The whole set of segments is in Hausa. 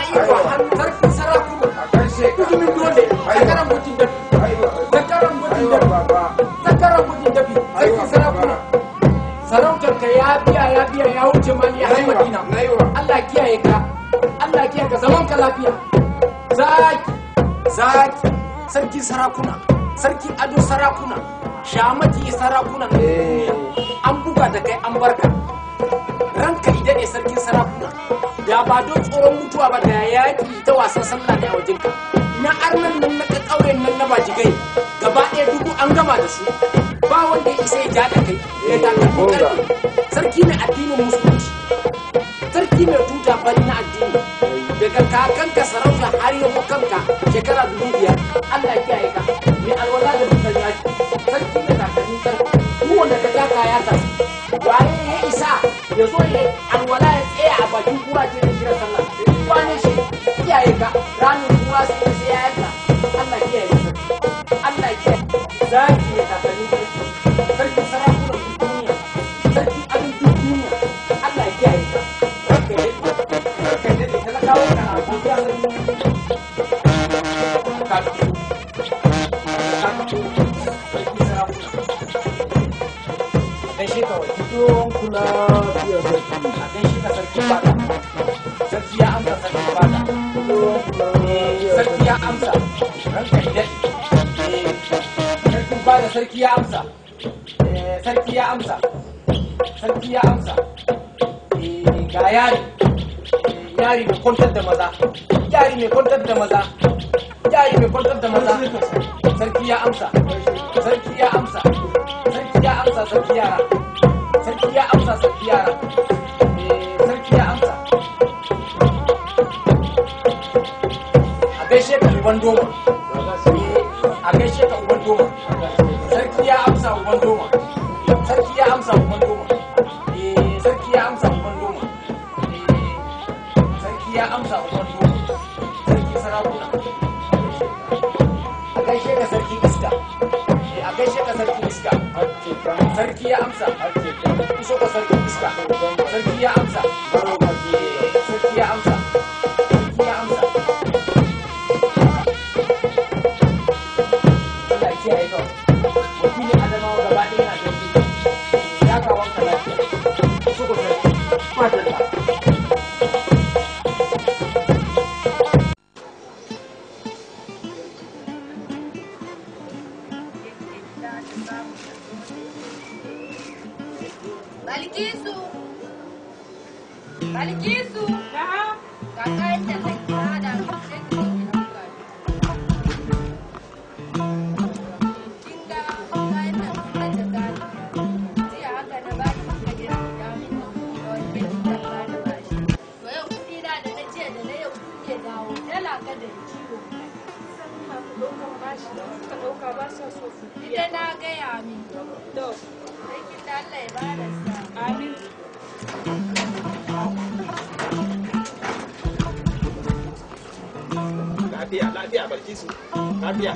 iko sarkin sarakuna mutumin dole zakaran mutum dafi zakaran mutum dafi zakaran mutum dafi sarkin sarakuna sarautar ka ya biya ya biya ya wuce mali har madina Allah kiyaye ka Allah kiyaye ka zaman ka lafiya zaki zaki sarki sarakuna sarki ado sarakuna shamaki sarakuna na duniya an buga da kai an barka ranka idan ne sarkin sarakuna da ba don tsoron mutuwa ba da yaki ta wasan sallah ne a wajenka na arnan nan na ka ƙauyen nan na bajigai gaba ɗaya dubu an gama da su ba wanda ya isa ya ja da kai ya takalmi ƙarfi sarki mai addinin musulunci sarki mai tuta fari na addini daga kakanka sarauta har yabo kanka shekara dubu biyar Allah ya kiyaye ka mai alwala da mutan yaki sarki mai takalmi ƙarfi duk wanda ka taka ya tafi waye ya isa ya zo ya alwala ya tsaya a bakin kura ce da kira sallah wane shi kiyaye ka ranar kura sai ya sai ya yanka Allah kiyaye ka Allah kiyaye zaki ya takalmi ƙarfi sarki sarakunan duniya sarki abin duniya Allah ya kiyaye ka ranka ya daɗe ranka ya daɗe talakawa na godiya ga ka fito ka fito sarki sarakuna gaishe ka wai Don kula fiye da a gaishe ka sarki fada sarki ya amsa sarki fada Eh, sarki ya amsa ranka ya daɗe Eh, sarkin fada sarki ya amsa Eh, sarki ya amsa sarki ya amsa Eh, ga yari Eh, yari mai kwantar da maza yari mai kwantar da maza yari mai kwantar da maza sarki ya amsa sarki ya amsa sarki ya amsa sarki yara sarki ya amsa sarki yara Eh, sarki ya amsa a gaishe ka uban doma Eh, a gaishe ka uban doma sarki ya amsa uban doma sarki ya amsa uban doma Eh, sarki ya amsa uban doma Eh, sarki ya amsa uban doma sarki sarakuna a gaishe ka sarki iska Eh, a gaishe ka sarki iska sarki ya amsa iso ka sarki iska sarki ya amsa Eh, sarki ya amsa sarki ya amsa Allah ya kiyaye ka wakilin adamawa gaba ɗaya yana da ya kawon ka lafiya iso ka sarki madalla Balkisu! Balkisu! Ga kayan da zai hada mu sai ki ɗauka. Kin ga kayan da zai da gani. Jiya haka na baki kika je ki da mu da wani bai da gani ba shi. To yau kuɗi na da na jiya da na yau kuke dawo. Dala ka da ciwo. Ita na gaya min. To, sai kin da Allah ya bada sa. Amin. lafiya lafiya barki su lafiya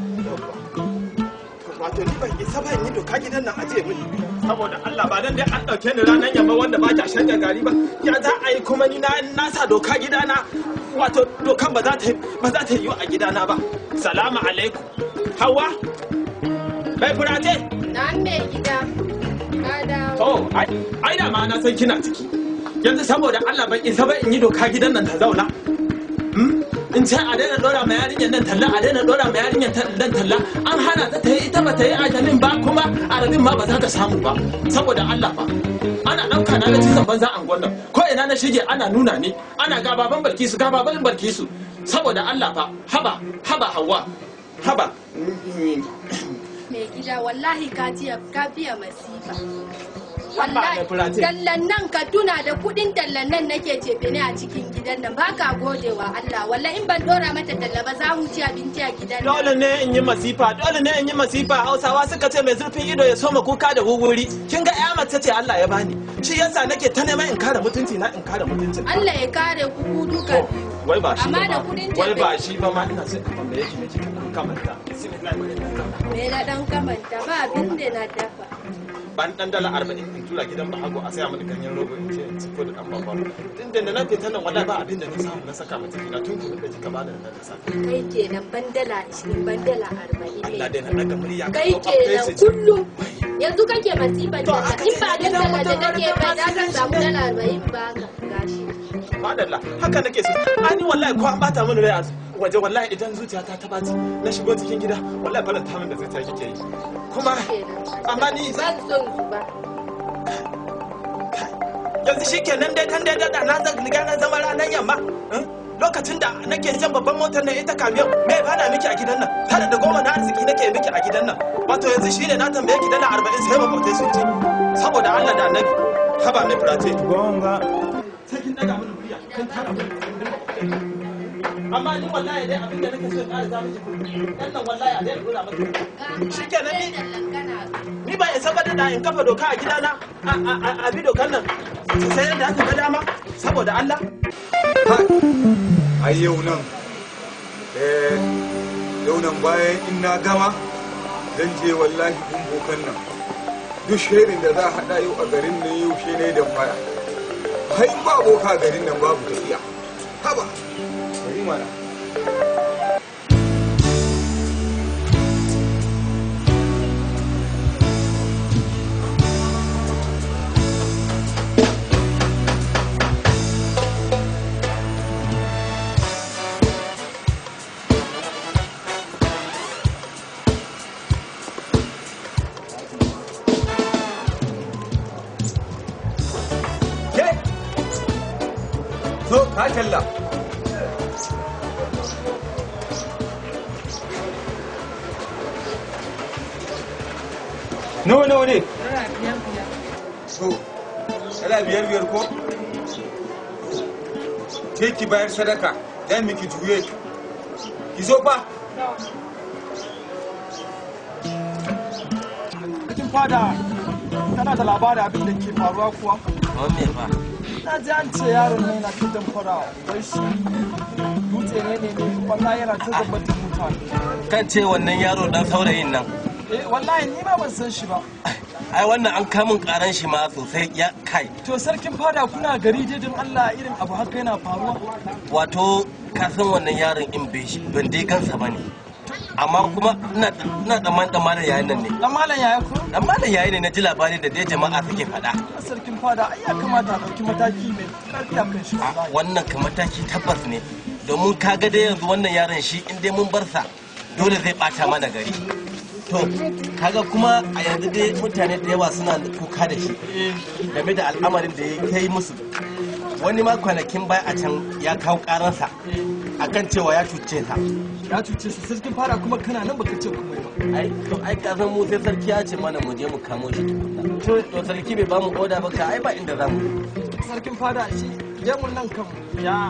wato ni ban isa ban yi doka gidan nan aje mini saboda Allah ba dan dai an dauke ni ranar yamma wanda ba ta shanya gari ba ya za a yi kuma ni na na sa doka gidana wato dokan ba za ta ba za ta yi a gidana ba salamu alaikum hawa bai furace Na me gida. Ka dawo. oh ai ai da ma na san kina ciki yanzu saboda Allah ban isa ba in yi doka gidan nan ta zauna Hmm? in ce a daina dora ma yarinyar nan talla a daina dora ma yarinyar nan talla an hana ta ta yi ita ba ta yi ajalin ba kuma aradin ma ba za ta samu ba saboda Allah ba ana ɗauka na na cizon banza an gwanda ko ina na shige ana nuna ni ana ga baban barkisu ga baban barkisu saboda Allah fa haba haba hawa haba mai gida wallahi ka jiya ka biya masifa Haba wallahi mai fulace. tallan nan ka tuna da kudin tallan nan nake cefe ne a cikin gidan nan baka gode wa Allah wallahi in ban dora mata talla ba za mu ci abinci a gidan nan dole ne in yi masifa dole ne in yi masifa hausawa suka ce mai zurfin ido ya soma kuka da wuri kin ga ya mace ce Allah ya bani shi yasa nake ta neman in kare mutunci na in kare mutuncin Allah ya kare ku ku duka To, wai ba shi Amma ba da ma. kudin wai tafe- ba shi ba ma ina son in tambaye ki ne kika dan kamanta bismillah me na dan kamanta ba abin da na dafa ban dan dala arba'in in tura gidan bahago a saya mini ganyen rogo in ce in ci ko da dan babban tun da na fita nan wallahi ba abin da na samu na saka mata gina tun kuma da kika bani da na safe kai kenan bandala 20 bandala 40 Allah ne dai na daga murya kai ko ba kenan face ce. kullum yanzu kake masifan To, da aka in ce ba dan gidan dala da mutum nake har ba da da masu kan samu gashi dala 40 ba ka gashi madalla haka nake so ani wallahi ko an bata mini rai a waje wallahi idan zuciyata ta baci na shigo cikin gida wallahi faranta min da zuciya kike yi kuma kenan amma ni ban son zuba yanzu shi kenan dai kan dai da na zan riga na zama ranar yamma eh? lokacin da nake jan babban motar nan ita kamiyon me ba na miki a gidan nan har da goma na arziki nake miki a gidan nan wato yanzu shi ne na tambaye ki dala arba'in sai makwabtai sun ce saboda Allah da annabi haba mai furace gonga sai kin daga mini murya kan tara mini amma ni wallahi dai abin da nake so in ƙara za miki dan nan wallahi a dai dora maka shi kenan ni ni ba isa ba da in kafa doka a gidana a- a a- a bi dokan nan sai yadda aka ga dama saboda Allah ai yau nan eh yau nan bayan in na gama zan je wallahi kun bokan nan duk shirin da za a haɗa yau a garin nan yau shi ne da fara hai ba boka garin nan babu tafiya haba bari mana ke zo ka talla nawa nawa ne so dala biyar biyar ko ke ki bayar sadaka dan miki juye ki zo fa cikin fada tana da labarin abin da ke faruwa kuwa Wanne ba? na ji an ce yaron ne na kidan fara wai shi dutse ne ne ne wallahi yana ta zabbatin mutane Kan ce wannan yaro dan saurayin nan. eh wallahi ni ma ban san shi ba Ai wannan an kamun karan shi ma sosai ya kai. to sarkin fada kuna gari dai don Allah irin abu haka yana faruwa Wato ka san wannan yaron in bai shi ban dai gansa ba ne. Amma kuma ina ina tsammanin tsammanin yayin nan ne. dan malam yaya ko Dan malam yayi ne na ji labari da dai jama'a suke faɗa. sarkin fada ai ya kamata a ɗauki mataki mai ƙarfi a kan shi A wallahi wannan ka mataki tabbas ne. Domin ka ga dai yanzu wannan yaron shi in dai mun bar sa dole zai bata mana gari. To, kaga kuma a yanzu dai mutane da yawa suna kuka da shi game da al'amarin da ya kai musu. Wani ma kwanakin baya a can ya kawo karansa akan cewa ya cuce ta. ya cuce su sarkin fada kuma kana nan baka ce komai ba Ai, to ai ka san mu sai sarki ya ce mana mu je mu kamo shi tukunna. To, to sarki bai bamu oda ba ka ai ba inda za mu. sarkin fada shi gemun nan kan ya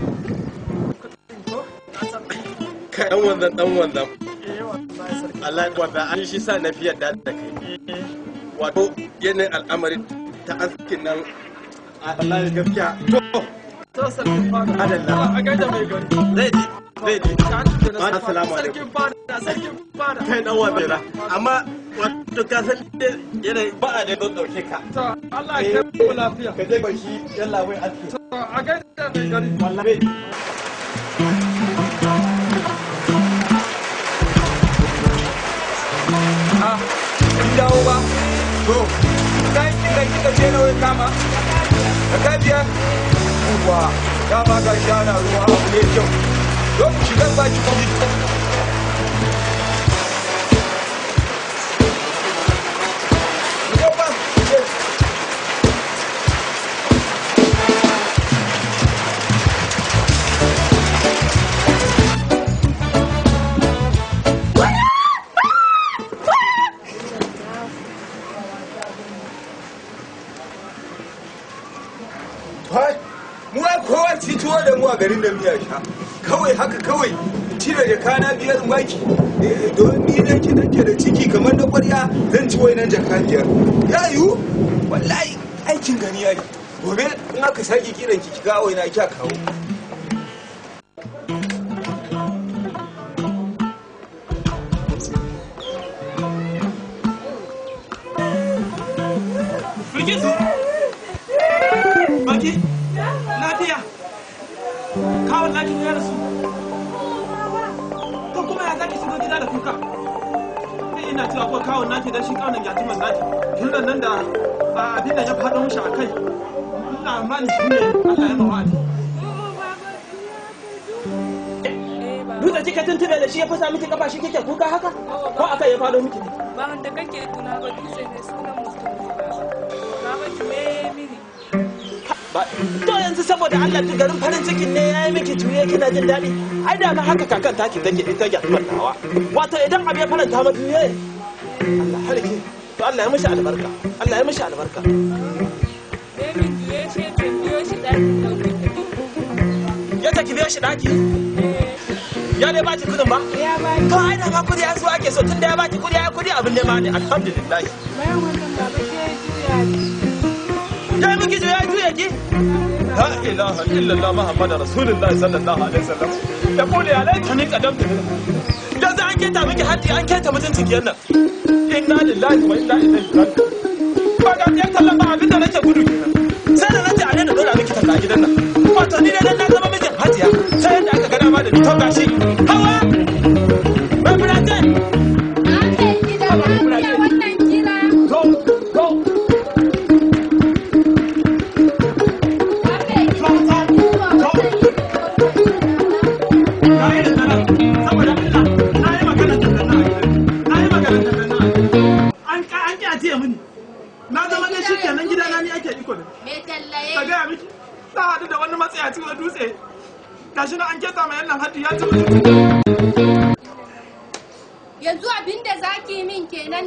Kai dan wanzan dan wanzan. eh wallahi sarki Allah wanda an shi sa na fiye da da kai. Wato yanayin al'amarin ta askin nan Allah gaskiya. To, to sarkin fada Adalla. a gaida mai gari zai ji zai ji. Ya cuce na sarki Assalamu fada. alaikum. sarkin fada sarkin fada Kai dan wanzan amma wato ka san dai yanayi ba a da don dauke ka. to Allah ya kai mu lafiya Ka je ba shi yalla wai aski. to a gaida mai gari Wallahi. a kin dawo ba to kai kin ga kika je nawa ya kama da ka biya uwa ya ma ga shana ruwa abu ne kyau don mu shiga ba ki kudi Yo ba, yes. Hai, mu ai kowa ci tuwo da mu a garin da miya sha. Kawai haka kawai cire jaka na biyar maki. Eh, don ni da ke nake da ciki kamar na ƙwarya zan ci wainan jaka biyar. Ya yiwu? Wallahi aikin gani ya ne. Gobe in aka sake kiran ki ki ga waina kya kawo. kawon naki ne ya rasu ko kuma ya zaki shigo gida da kuka ni ina cewa ko kawon naki dan shi kawon yatiman naki tun nan da abin da ya faɗo mishi a kai ina mani shi ne Allah ya mawadi dutse kika tuntube da shi ya fasa miki kafa shi kike kuka haka ko aka ya faɗo miki ne ba wanda kake tuna ba dutse ne sunan mutum ne ba ba ba juye mini ba to yanzu saboda Allah tu garin farin cikin ne yayi miki juye kina jin daɗi ai da ma haka kakan taki take ita ga mantawa wato idan abu ya faranta ma juye Allah harke to Allah ya mishi albarka Allah ya mishi albarka Bemin juye shi ke biyo shi ɗakin ɗaukar tafi ya taki biyo shi daki ya dai baki kudin ba ya ba to ai da ma kudi ya so ake so tunda ya baki kudi ya kudi abin ne ma ne alhamdulillah bayan wannan baba ke juya ne ya miki juya juya ki la ilaha illallah muhammadu rasulullahi sallallahu alaihi wasallam ya kule ya laita ni kadamta yanzu an keta miki haddi an keta mutuncin ki nan inna lillahi wa inna ilaihi raji'un ba ga ya kallon ba abinda nake gudu kenan sai da nace a daina dora miki talla a gidan nan wato ni dai dan na zama mijin hajiya sai yadda aka gana ma da ni to gashi hawa bai furace Ake gida lafiya wannan kira. to to Ake gida lafiya wannan na yi da nan saboda Allah na yi magana da nan na yi magana da nan an ka an ki a tiya mini na zama ne shi kenan gidana ni ake iko da Me tallaye. ka gaya miki na haɗu da wani matsayaci na dutse gashi na an keta mai yannan haddi ya ci mutum Yanzu abinda zaki min kenan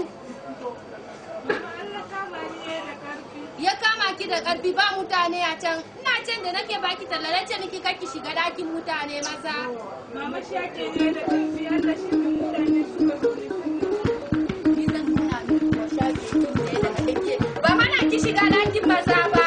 ya kama ki da ƙarfi ba mutane a can ina can da nake baki talla na ce miki kaki shiga dakin mutane maza mama shi ake ne da ƙarfi Allah shi ne mutane suka zo ni zan nuna miki ko shafi kin ne da kake ba hana ki shiga dakin maza ba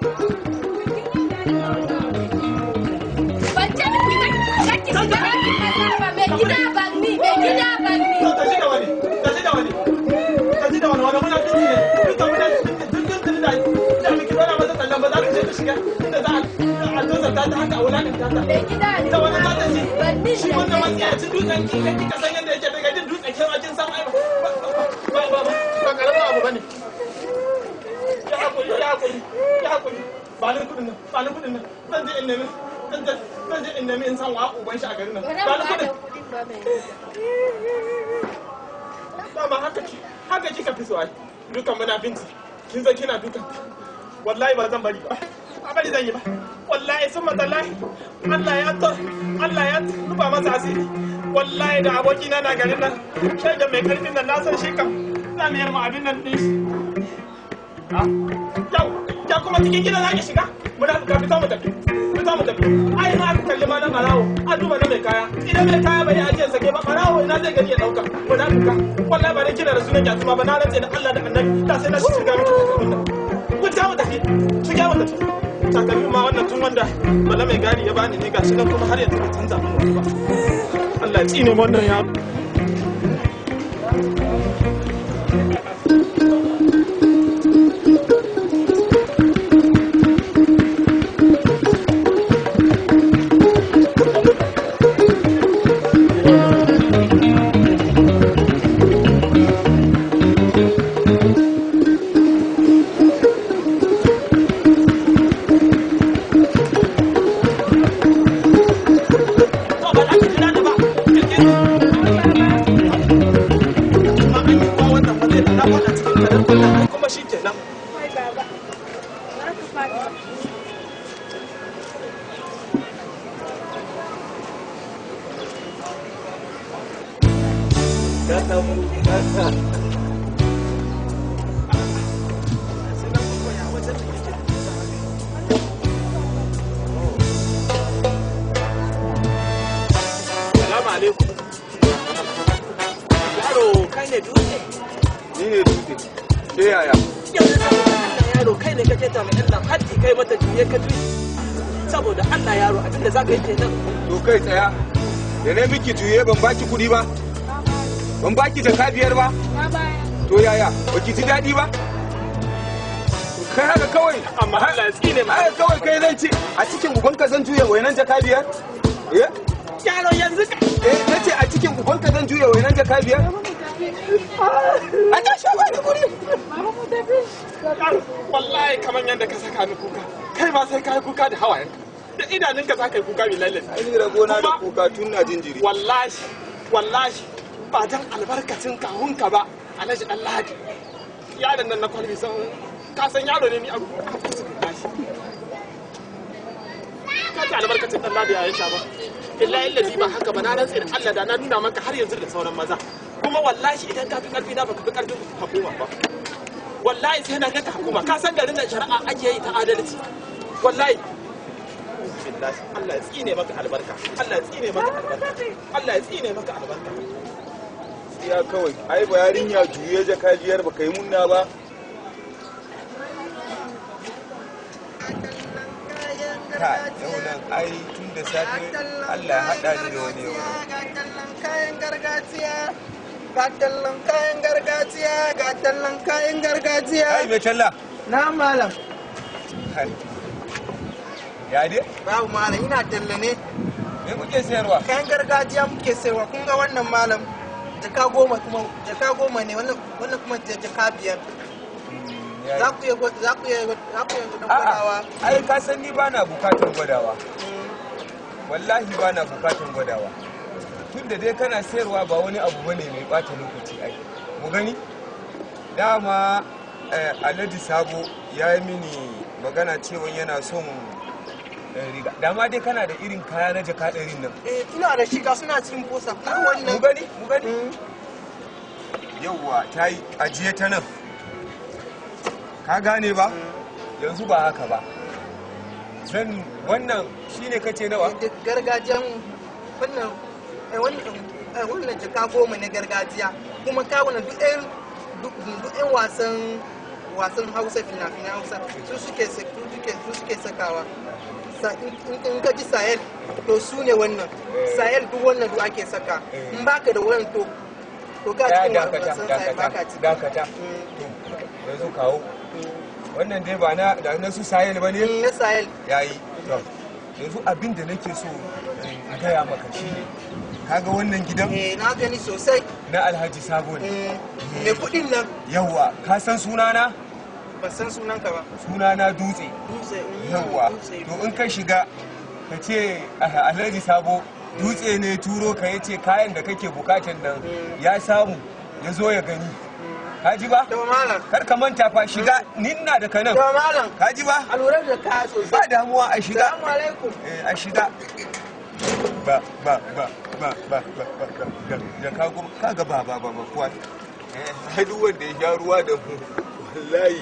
ban ce miki kaki shiga dakin maza ba mai gida ban ni mai gida ban ni to tashi da wani tashi da wani tashi da wani wani muna tuki ne duka muna tun tun tun da da miki bana masa tallan ba za ka je ka shiga inda za a dosa ta ta haka a wulanin ta ta mai gida ne da wani za ta ci ban ni shi wanda matsayacin dutsen ki kai kika san yadda yake daga jin dutsen kin kin san ai ba ba ba ba karamin abu bane ya hakuri ya hakuri ya hakuri ba ni kudin nan ba ni kudin nan zan je in nemi zan je zan je in nemi in san wa uban shi a garin nan ba ba ni ba da kudin kuɗin ba mai gida dama haka ki haka kika fi so ai dukan muna binci kin zo kina dukan wallahi ba zan bari ba ba bari zan yi ba wallahi sun matsalai Allah ya to Allah ya rufa masa asiri wallahi da abokina na garin nan shai da mai karfin nan na san shi kam za mu yarma abin nan din shi ha yau ya kuma cikin gidan za ki shiga muna ka fita mu tafi fita mu tafi ai ma aka kalli ma na barawo a duba na mai kaya idan mai kaya bai ajiye sake ba barawo ina zai gani ya dauka mu da ka wallahi ba dai kina da sunan jatuma ba na rantse da Allah da Annabi da sai na shiga miki takardun nan ku ta mu tafi shiga mu tafi takalmin ma wannan tun wanda bala mai gari ya bani ne gashi nan kuma har yanzu bai canza min wani ba Allah ya tsine mu wannan yaro to ba za ki jira ni ba kirkiri amma an yi kuwa wannan ba zai da na faɗa cikin garin wannan kuma shi kenan kai baba za ka faɗi Salamu alaikum. Yaro kai ne dutse. ni ne dutse ke yaya Yanzu saboda Allah yaro kai ne kake ta mai Allah haddi kai mata juye ka juye. Saboda Allah yaro abinda za ka yi kenan. to kai tsaya da na miki juye ban baki kuɗi ba ban baki jaka biyar ba na baya to yaya baki ji daɗi ba kai haka kawai amma Allah ya tsine ma haka kawai kai zan ce a cikin ubanka zan juya wainan jaka biyar eh yaro yanzu ka eh nace a cikin ubanka zan juya wainan jaka biyar a tashi ba da guri wallahi kaman yadda ka saka ni kuka kai ma sai ka yi kuka da hawayen da idanunka za ka yi kuka mai lallace ai ni rabona da Kuma- kuka tun na jinjiri wallahi wallahi ba dan albarkacin kawunka ba alhaji dan lahadi yaron nan na kwalbi san ka san yaro ne ni a kusa da shi ka ci albarkacin dan lahadi ya sha ba billahi illazi ba haka ba na rantsi da Allah da na nuna maka har yanzu da sauran maza kuma wallahi idan ka fi karfi na baka fi karfin hukuma ba wallahi sai na ga ka hukuma ka san garin nan shari'a ake yi ta adalci wallahi billahi Allah ya tsine maka albarka Allah ya tsine maka albarka Allah ya tsine maka albarka ya kawai ai ba yarinya juye jaka biyar ba kai munna ba ka yau nan ai tun da safe Allah ya haɗa ni da wani yau Ga tallan kayan gargajiya. Ga tallan kayan gargajiya. Ga tallan kayan gargajiya. ai mai talla Na malam. Hai. ya dai Babu malam ina talla ne. me kuke sayarwa Kayan gargajiya muke sayarwa. Kun ga wannan malam. Jaka goma kuma jaka goma ne wannan wannan kuma ja- jaka biyar. Ya Za yi. ku iya gwa- za ku iya za ku iya a'a gwadawa. ai ka san ni bana bukatar gwadawa wallahi bana bukatar gwadawa tun da dai kana sayarwa ba wani abu bane mai bata lokaci ai mu gani dama eh, alhaji sabo ya yi mini magana cewa yana son eh, riga dama dai kana da irin kaya na jaka ɗarin nan Eh ina da shiga suna cikin posa. Kuma mu wannan. gani mu gani Mm. yauwa ta yi ajiye ta nan ka gane ba yanzu ba haka ba zan wannan shine kace nawa da gargajiyan wannan eh, wannan eh, wannan jaka goma na gargajiya kuma kawuna duk ɗayan duk duk ɗayan wasan wasan hausa fina-finan hausa su suke sa- su suke su suke sakawa Sa- in in- in ka ji sayel to su ne wannan sayel duk wannan duk ake saka in baka da wannan to to ka ya cikin wa- dakata wasan sayel baka dakata ciki dakata Mm, to yanzu kawo wannan dai ba na da na su sayel ba ne mm, na sayel yayi to yanzu abin da nake so in gaya maka shine kaga wannan gidan eh na gani sosai na alhaji sabo ne Mm, me kuɗin nan yawwa ka san sunana ban san sunanka ba sunana dutse dutse mm, yawwa dutse. to in ka shiga ka ce "Ah, alhaji sabo dutse ne turo ka ya ce kayan da kake bukatan nan ya samu ya zo ya gani ka ji ba to malam kar ka manta fa shiga ninna da kanan to malam ka ji ba a lura da kaya sosai ba damuwa a shiga Salamu alaikum. eh a shiga ba ba ba ba ba ba ba ba ga da ka gum ka ga ba ba ba ba kuwa eh ai duk wanda ya sha ruwa da mu wallahi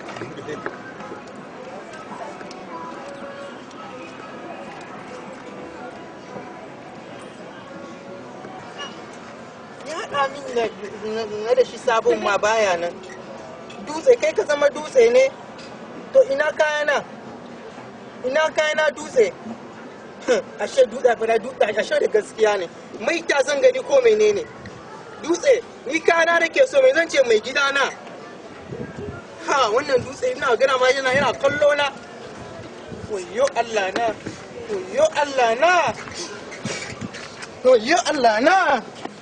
Ya haɗa min na- na da shi sabon ma baya nan. Dutse, kai ka zama dutse ne? To ina kayana? Ina kayana dutse? Ashe dutse fara dutse, ashe da gaskiya ne. Mai ta zan gani ko menene? Dutse, ni kayana da ke so mai zan ce mai gidana. Ha, wannan dutse ina gana ma yana yana kallo na. Wayyo Allah na, wayyo Allah na, wayyo Allah na.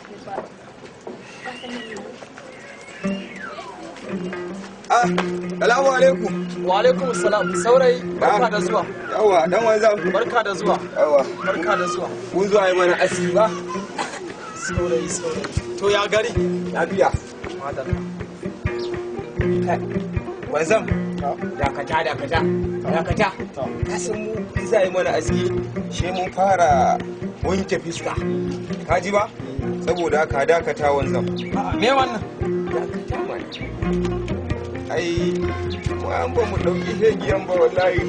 ah salamu alaikum Wa alaikum salam saurayi barka da zuwa yawa dan wanzan barka da zuwa yawa barka da zuwa mun zo ai mana aski ba saurayi saurayi to ya gari lafiya madalla wanzan dakata dakata dakata ka san mu in za a yi mana aski shi mun fara wanke fiska ka ji ba saboda haka dakata wanzan me wannan dakata mana ai mu an ba mu ɗauki hegiyan ba wallahi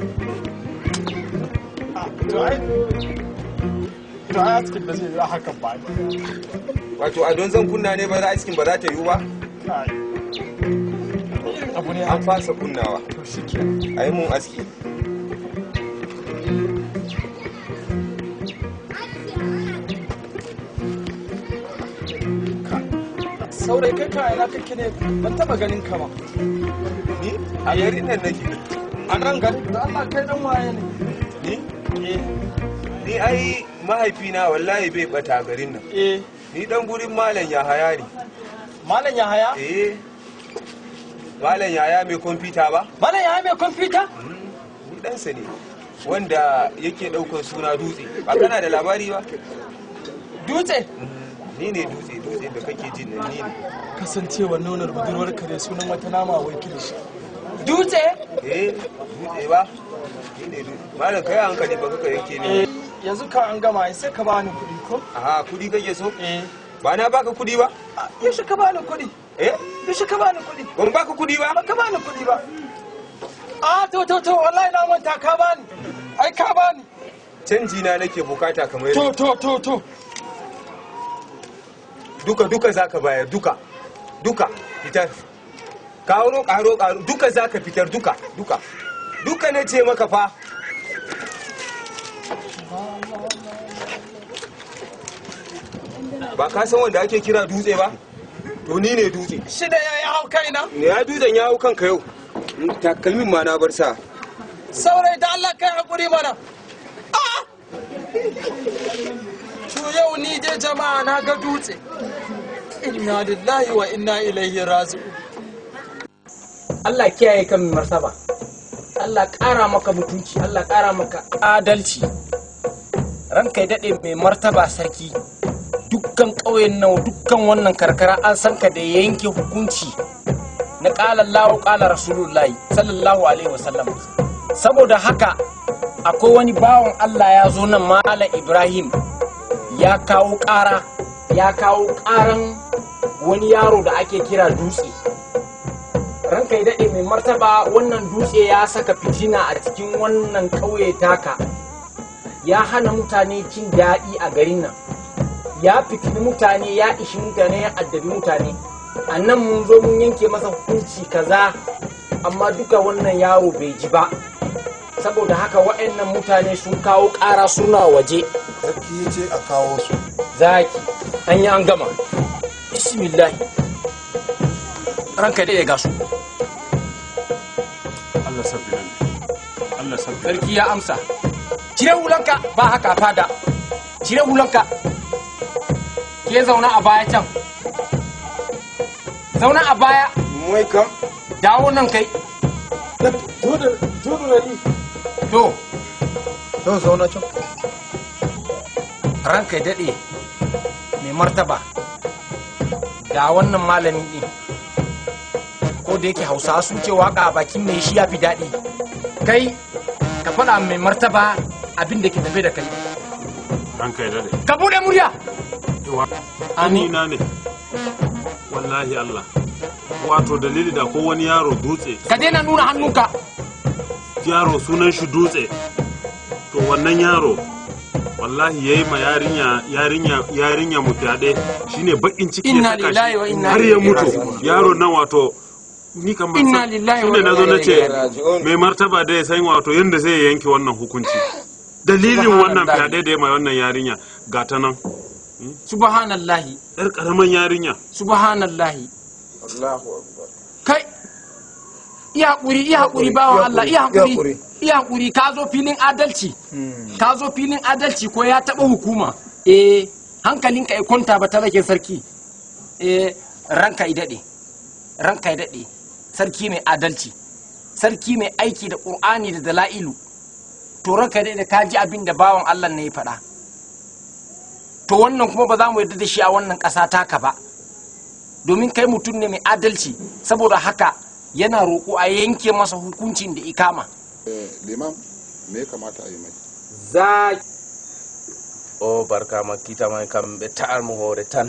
to ai to ai askin da zai yi hakan ba wato a don zan kunna ne ba za askin ba za ta yiwu ba kai irin abu ne an fasa kunnawa to shike a yi mun aski saurayi kai ka ina kake ne ban taba ganin ka ba ni a garin nan nake a nan gari da Allah kai dan waye ne ni ni ai mahaifina wallahi bai bata garin nan eh ni dan gurin malam yahaya ne malam Yahaya eh malam yahaya mai kwamfuta ba malam Yahaya mai kwamfuta ni ɗansa ne wanda yake ɗaukar suna dutse ba kana da labari ba dutse ni ne dutse dutse da kake jin nan ni ne kasancewa nonar budurwar kare sunan wata nama wai kilishi dutse eh dutse ba ni ne dutse malam kai hankali ba kaka yake ne eh yanzu ka an gama sai ka bani kuɗi ko aha kudi kake so eh ba na baka kudi ba Ah, yaushe ka bani kuɗi eh yaushe ka bani kuɗi ban baka kudi ba ba ka bani kuɗi ba a to to to wallahi na manta ka bani ai ka bani canji na nake bukata kamar to to to to duka duka zaka bayar duka duka fitar karo karo karo duka zaka fitar duka duka duka na ce maka fa ba ka san wanda ake kira dutse ba to ni ne dutse shida ya yi hau kaina ne ya dutsen ya hau kanka yau takalmin ma na bar sa saurayi da Allah kai hakuri mana Ah! to yau ni dai jama'a na ga dutse inna lillahi wa inna ilaihi raji'un Allah kiyaye kan mai martaba Allah ƙara maka mutunci Allah ƙara maka adalci ranka ya daɗe mai martaba sarki dukkan ƙauyen nan dukkan wannan karkara an san ka da yanke hukunci na ƙala Allahu ƙala Rasulullahi sallallahu alaihi wasallam saboda haka akwai wani bawan Allah ya zo nan Malam Ibrahim ya kawo ƙara ya kawo ƙaran wani yaro da ake kira dutse ranka ya daɗe mai martaba wannan dutse ya saka fitina a cikin wannan ƙauye taka ya hana mutane cin daɗi a garin nan ya fitini mutane ya ishi mutane ya addabi mutane a nan mun zo mun yanke masa hukunci kaza amma duka wannan yaro bai ji ba saboda haka waɗannan mutane sun kawo ƙara suna waje sarki ya ce a kawo su zaki an yi an gama bismillahi ranka ya daɗe ga su Allah sabbi nan Allah sabbi sarki ya amsa cire hulanka ba haka a fada cire hulanka ke zauna a baya can zauna a baya mai kam dawo nan kai to to zauna can ranka ya daɗe mai martaba ga wannan malami ɗin ko da yake hausawa sun ce waka a bakin mai shi ya fi daɗi kai ka faɗa mai martaba abin da ke tafe da kai ranka ya dade ka buɗe murya yawa Amin. na ne wallahi Allah wato dalili da ko wani yaro dutse ka daina nuna hannunka yaro sunan shi dutse to wannan yaro wallahi yayi ma yarinya yarinya yarinya mu fyaɗe shine bakin ciki ya Inna saka lillahi shi wa inna har ya ilaihi mutu raji'un. yaro nan wato ni kan ban Inna san lillahi wa shine inna nazo na ce ilaihi raji'un. mai martaba da ya san wato yanda zai yanke wannan hukunci dalilin wannan Subhanallah. fyaɗe da ya ma wannan yarinya ga ta nan subhanallahi yar karaman yarinya subhanallahi Allahu akbar kai iya hakuri iya hakuri bawan Allah iya hakuri iya hakuri ka zo filin adalci ka zo filin adalci ko ya taba hukuma eh hankalinka ya kwanta ba talakin sarki eh ranka i dade ranka i dade sarki mai adalci sarki mai aiki da qur'ani da dala'ilu to ranka i dade ka ji abin da bawan Allah ne ya faɗa to wannan kuma ba za mu yarda da shi a wannan ƙasa taka ba domin kai mutum ne mai adalci saboda haka yana roƙo a yanke masa hukuncin da ikama liman me ya kamata a yi mai za o barka ma kita man kam be ta'ar mu hore tan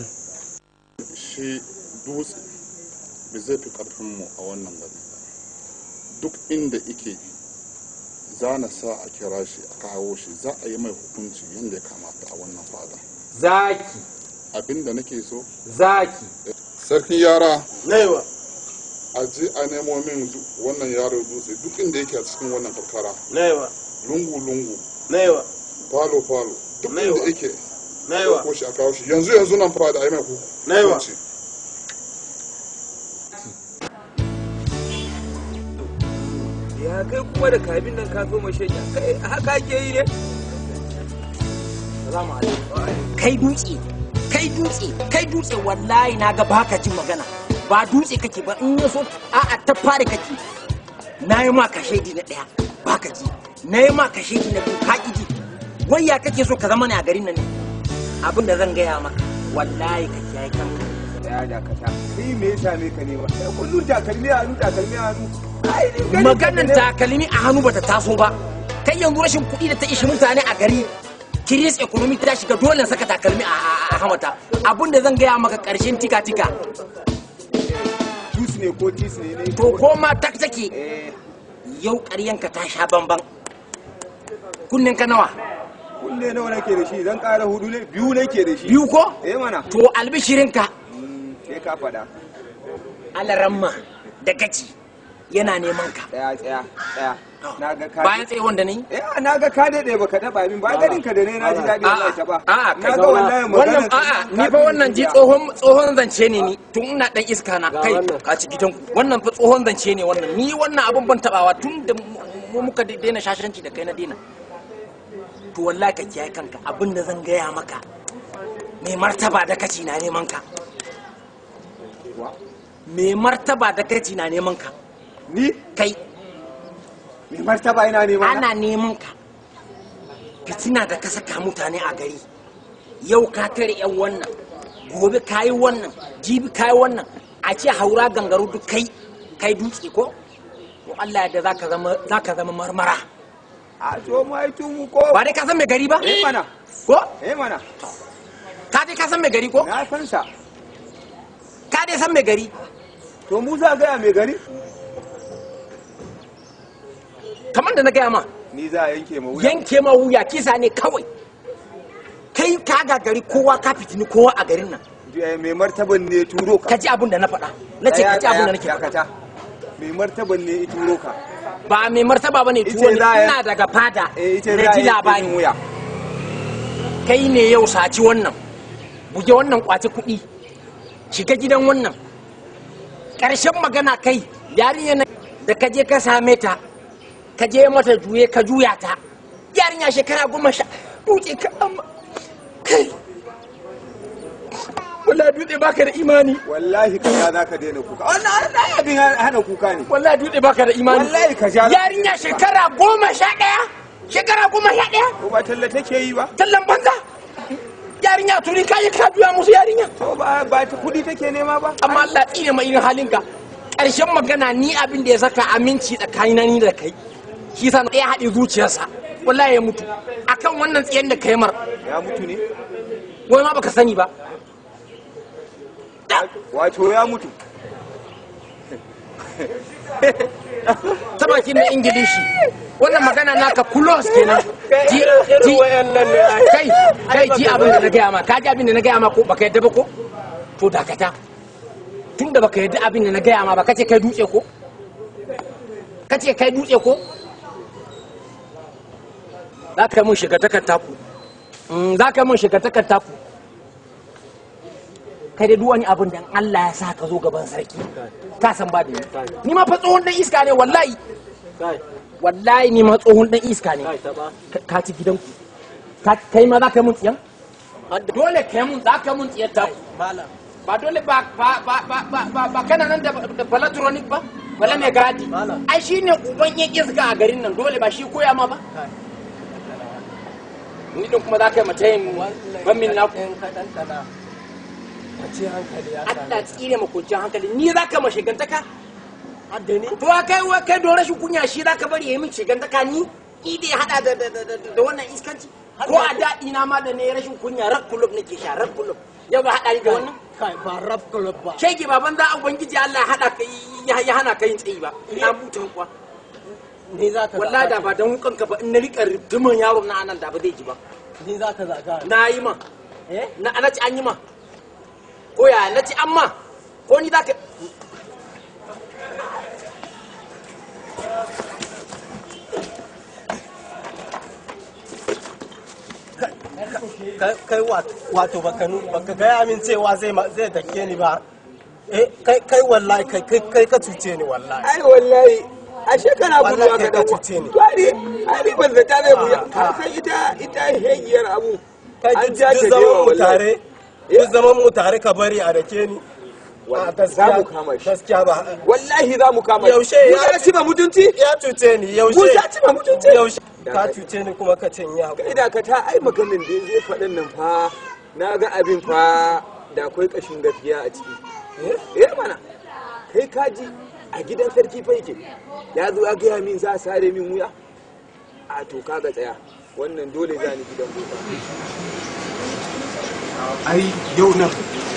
shi dutse bai zai fi karfin mu a wannan gari duk inda ike za na sa a kira shi a kawo shi za a yi mai hukunci yadda ya kamata a wannan fada zaki abinda nake so zaki sarkin yara naiwa a je a nemo min du- wannan yaro dutse duk inda yake a cikin wannan karkara naiwa lungu-lungu naiwa falo-falo duk inda Naiwa. yake naiwa ko shi a kawo shi yanzu yanzu nan fada a yi mai hu- Naiwa. hukunci kuma da kabin nan ka zo mashanya kai haka ake yi ne kai dutse kai dutse kai dutse wallahi na ga baka jin magana ba dutse kake ba in ya so a'a ta fara kake na yi ma kashe na ɗaya baka ji na yi ma kashe na biyu ka ƙi ji wai ya kake so ka zama ne a garin nan ne abin da zan gaya maka wallahi ka kiyaye kanka ya dakata kai me ya same ka ne ba Kai kullum takalmi a hannu takalmi a hannu Ai, ni ganin ka maganan ne. takalmi a hannu bata taso ba kai yanzu rashin kuɗi da ta ishi mutane a gari kiris economy ta shiga dole in saka takalmi a a- a hamata abin da zan gaya maka ƙarshen tika tika tus ne ko tis ne ne to ko ma tak take eh yau ƙaryanka ta sha bamban kunnen ka nawa kunne nawa nake da shi zan ƙara hudu ne biyu nake da shi biyu ko eh mana to albishirinka sai ka faɗa alaramma da gaci yana neman ka tsaya tsaya tsaya na ga ka bayan tsaye wanda ne eh na ga ka daɗe baka taɓa min ba ganin ka da ne na ji daɗi Allah ta ba a'a na ga wallahi wannan magana a'a ni fa wannan ji tsohon tsohon zance ne ni tun ina dan iska na kai ka ci gidan wannan fa tsohon zance ne wannan ni wannan abun ban tabawa tun da mu muka daina shashanci da kai na daina to wallahi ka kiyaye kanka abin da zan gaya maka mai martaba da kaci na neman ka mai martaba da kaci na neman ka ni kai mai martaba ina neman ana neman ka fitina da ka saka mutane a gari yau ka tare yan wannan gobe ka yi wannan jibi ka yi wannan a ce haura gangaru duk kai kai dutse ko to Allah ya da zaka zama zaka zama marmara a to mai tun ko ba dai ka san mai gari ba eh mana ko eh mana ka dai ka san mai gari ko na san sa ka dai san mai gari to mu za gaya mai gari kamar da na gaya ma ni za a yanke ma wuya yanke ma wuya kisa ne kawai kai ka gagari kowa ka fitini kowa a garin nan Eh, mai martaban ne turo ka ka ji abin da na faɗa na ce ka ji abin da nake faɗa dakata mai martaban ne ya turo ka ba mai martaba bane Ita tuwo ne za a- ina daga fada eh ita na za a ji yanke labari min wuya kai ne yau saci wannan buge wannan kwace kuɗi shiga gidan wannan ƙarshen magana kai yarinya na da ka je ka same ta ka je mata juye ka juya ta yarinya shekara goma sha dutse ka amma kai wallahi dutse baka da imani wallahi ka ja za ka daina kuka wannan wannan abin hana kuka ne wallahi dutse baka da imani wallahi ka ja yarinya shekara goma sha ɗaya shekara goma sha ɗaya ko ba talla take yi ba tallan banza yarinya turi kayi ka juya musu yarinya to ba ba ta kudi take nema ba amma Allah tsine mai irin halinka ƙarshen magana ni abin da ya saka aminci tsakanina ni da kai shi sa ya haɗe zuciyarsa wallahi ya mutu akan wannan tsiyan da kai mar ya mutu ne wai ma baka sani ba wato ya mutu ta bakin na ingilishi wannan magana naka kulos kenan ji ji kai kai ji abin da na gaya ma ka ji abin da na gaya ma ko baka yadda ba ko to dakata tun da baka yadda abin da na gaya ma ba kace kai dutse ko kace kai dutse ko za ka mun shiga takar taku Mm, za ka mun shiga takar taku kai da duk wani abin da Allah ya sa ka zo gaban sarki ka san ba da ni ni ma fa tsohon dan iska ne wallahi wallahi ni ma tsohon dan iska ne Ka- ka ci gidanku Ka- kai ma za ka mun tsiyan dole kai mun za ka mun tsiyar taku ba dole ba ba ba ba ba ba ba kana nan da da palatronic ba wala mai gadi ai shine uban yan iska a garin nan dole ba shi koya ma ba ni din kuma za ka yi mace yin ban min naku Allah tsire ma kwanciyar hankali ni za ka ma shigantaka to a kai wa kai don rashin kunya shi za ka bari ya yi min shigantaka ni ni da ya hada da da da da da wannan iskanci ko a daɗi na ma da ne rashin kunya rak kulub nake sha rak kulub yau ba haɗa ni da wannan kai ba rap club ba shege baban za a ubangiji Allah ya hada ka ya ya hana ka yin tsayi ba ina mutum kuwa ni za ka wallahi da ba dan wukan ka ba in na rika rigiman yaron na anan da ba zai ji ba ni za ka zaga na yi ma eh na na ci an yi ma ko ya na ci an ma ko ni za ka Kai- kai wat- wato baka nu- baka gaya min cewa zai ma- zai dake ni ba eh kai kai wallahi kai kai kai ka cuce ni wallahi ai wallahi ashe kana gudu Wallahi haka ka dan cuce ni. to ai ai ban zata zai buya ka san ita ita hegiyar abu an ja ta duk dewa zaman mu wallahi tare duk zaman mu tare ka bari a rake ni a za mu kama shi gaskiya ba wallahi za mu kama shi Yaushe mu ya- ya ci ba mutunci ya cuce ni yaushe mu ya ci ba mutunci yaushe ka cuce ni kuma ka ce in yi kai hakuri da ka ta ai maganin da zai faɗin nan fa na ga abin fa da akwai ƙashin gaskiya a ciki eh mana kai kaji a gidan sarki fa yake ya zo ya gaya min za a sare min wuya a to kaga tsaya wannan dole za ni gidan boka ai yau nan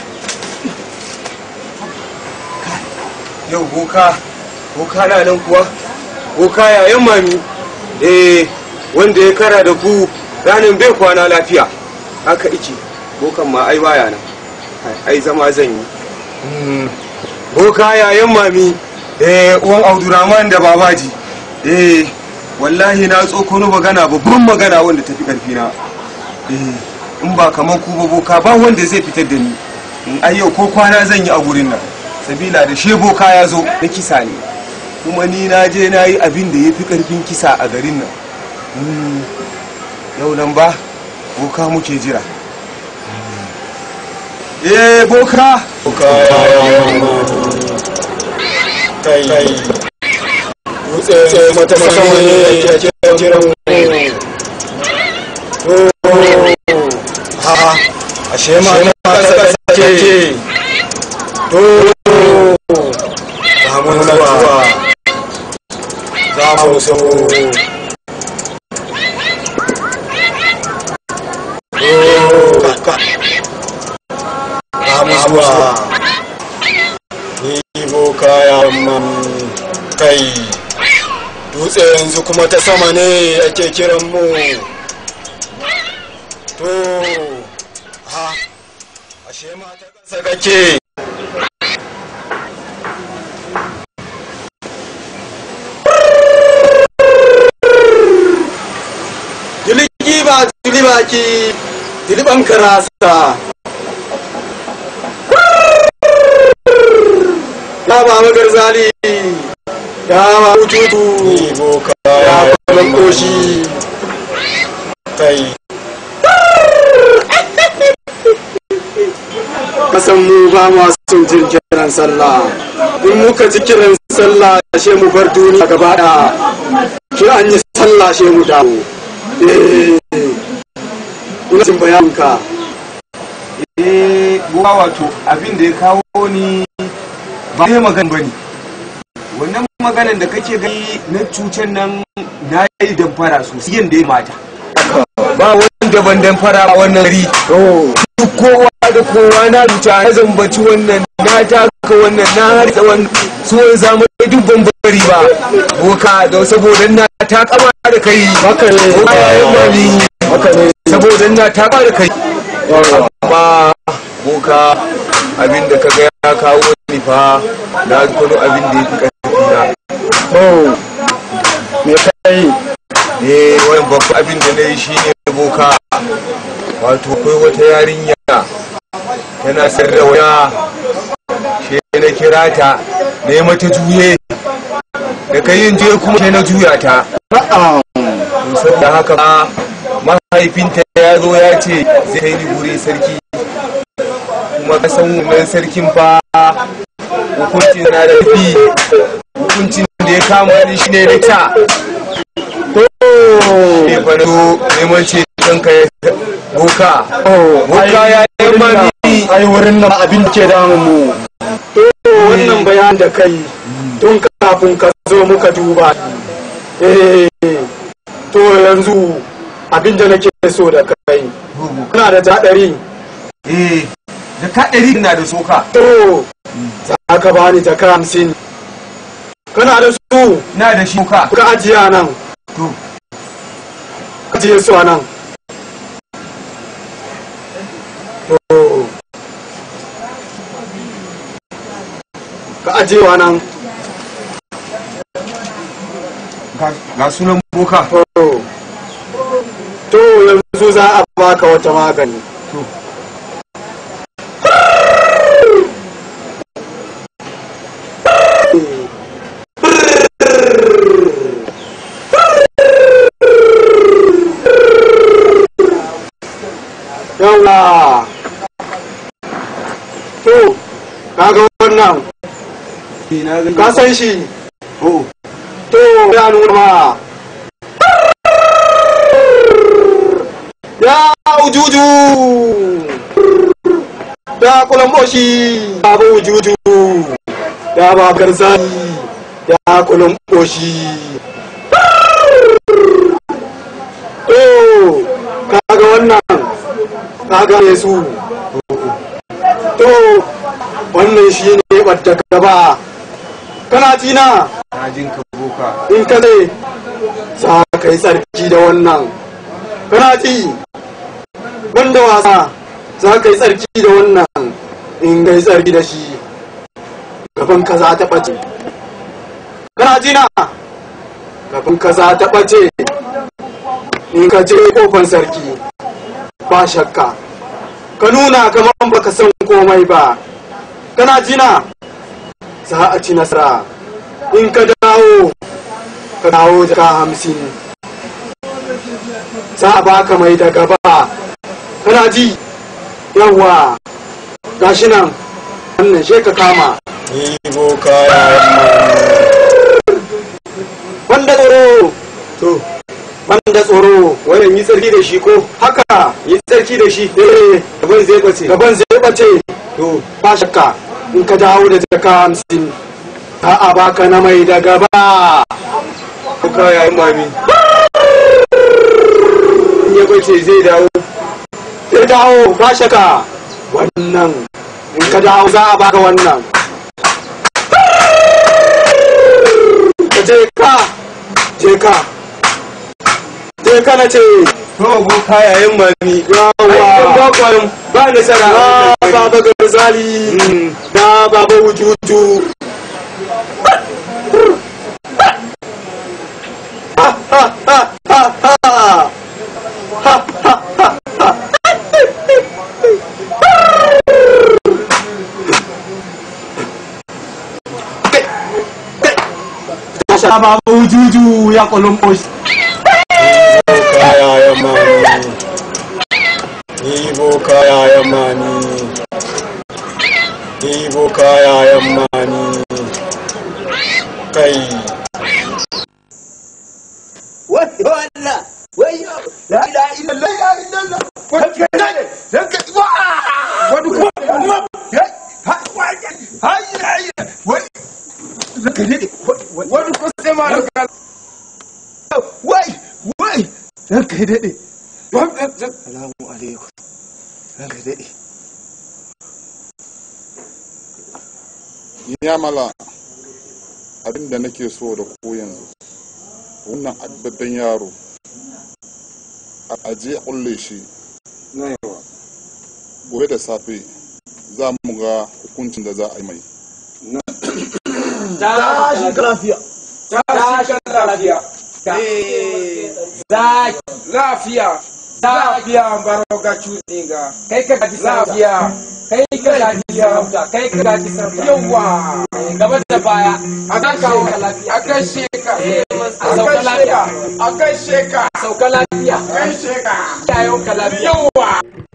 yau boka boka na nan kuwa boka yayan mami eh wanda ya kara da ku ranin bai kwana lafiya haka iki bokan ma ai baya nan Ai, ai zama zan yi Mm. boka yayan mami eh uwan abdurrahman da babaji eh wallahi na tsokono magana babban magana wanda tafi karfi na eh in ba kamar ku ba boka ba wanda zai fitar da ni in ai yau ko kwana zan yi a gurin nan sabila da she boka ya zo na kisa ne kuma ni na je na yi abin da ya fi karfin kisa a garin nan Mm. yau nan ba boka muke jira eh boka boka kai dutse mata sama ne ya ke jiran mu ha ashe ma na kasa kake to za mu zuwa za mu so za mu zuwa ni boka ya man kai dutse yanzu kuma ta sama ne ake kiran mu to ha ashe ma ta kasa kake Diligi ba dili baki diliban karasa ya ba magar zali ya ba hututu ya ba koshi kai kasan mu ba ma son jin kiran sallah in muka ji kiran sallah she mu bar duniya gaba da ki an yi sallah she mu dawo eh ina jin bayanka eh boka wato abin da ya kawo ni ba dai magana bane wannan maganan da kake gani na cucen nan na yi damfara sosai yadda ya mata ba wanda ban damfara a wannan gari duk kowa da kowa na ruta na zambaci wannan na taka wannan na harsa wannan suwan zamani duk ban bari ba boka da saboda na ta kama da kai haka ne boka ya yi mami haka ne saboda na ta kama da kai amma boka abin da kaga ya kawo ni fa na kwano abin da ya fi ƙarfi na oh me kai eh wani babban abin da na yi shi ne boka wato akwai wata yarinya tana sayar da waya shi na kira ta na yi mata juye da kai yin juye kuma sai na juya ta to saboda haka ma mahaifinta ya zo ya ce zai kai ni gure sarki kuma ka san wannan sarkin fa hukuncin na da fi hukuncin da ya kama ni shine na ta ne fa na zo neman ce ɗanka ya boka boka ya yi mami ai wurin nan abin da ke damun mu to wannan bayan da kai tun kafin ka zo muka duba eh to yanzu abin da nake so da kai kana da jaɗari eh da ka ɗari na da soka to za ka bani jaka hamsin kana da su na da shi ka ka ajiye a nan to ka ajiye su a nan to ka ajiye wa nan ga- ga sunan boka to to yanzu za a baka wata magani yawa to kaga wannan ka san shi to ya nuna ma ya ujuju ya kulamboshi babu ujuju ya ba garzani ya kulamboshi to kaga wannan kaga ne su to wannan shi ne ɓadda gaba kana tina in ka ne za ka yi tsarki da wannan kana ji banda wasa za ka yi tsarki da wannan in ka yi tsarki da shi gaban ka za ta ɓace kana tina gaban ka za ta ɓace in ka je kofan sarki ba shakka ka nuna kamar baka san komai ba kana jina za a ci nasara in ka dawo ka dawo jaka hamsin za a baka mai da gaba kana ji yawa gashi nan wannan she ka kama ibo kaya wanda tsoro to banda tsoro wannan yi tsarki da shi ko haka yi tsarki da shi eh gaban zai bace gaban zai bace to ba shakka in ka dawo da jaka hamsin za a baka na mai da gaba ka yayin mami in ya bace zai dawo zai dawo ba shakka wannan in ka dawo za a baka wannan ka je ka je ka je kana ce to kayayen mami yawa ba kwarin ba nasara na baba garzali na baba wujuju ha ha ha ha ha ha ha ha Tasha baba wujuju ya kolomboshi kaya ya mani ibo kaya ya mani ibo kaya ya mani kai wayo Allah wayo la ilaha illallah la ilaha illallah wani kai dan ka wa wani ko hai hai wani zaka dade wani ko sai ma da wai wai dan kai dade salamu alaikum dan kai dade ya mala abin da nake so da ku yanzu wannan addabben yaro a aje a kulle shi gobe da safe za mu ga hukuncin da za a yi mai tashi lafiya tashi lafiya zaki lafiya lafiya baro ga cutinga kai ka gaji lafiya kai ka gaji sarauta kai ka gaji sarauta yawa gaba da baya a kan kawo ka lafiya a kai sheka a sauka lafiya a kai sheka sauka lafiya kai sheka yayon ka lafiya yawa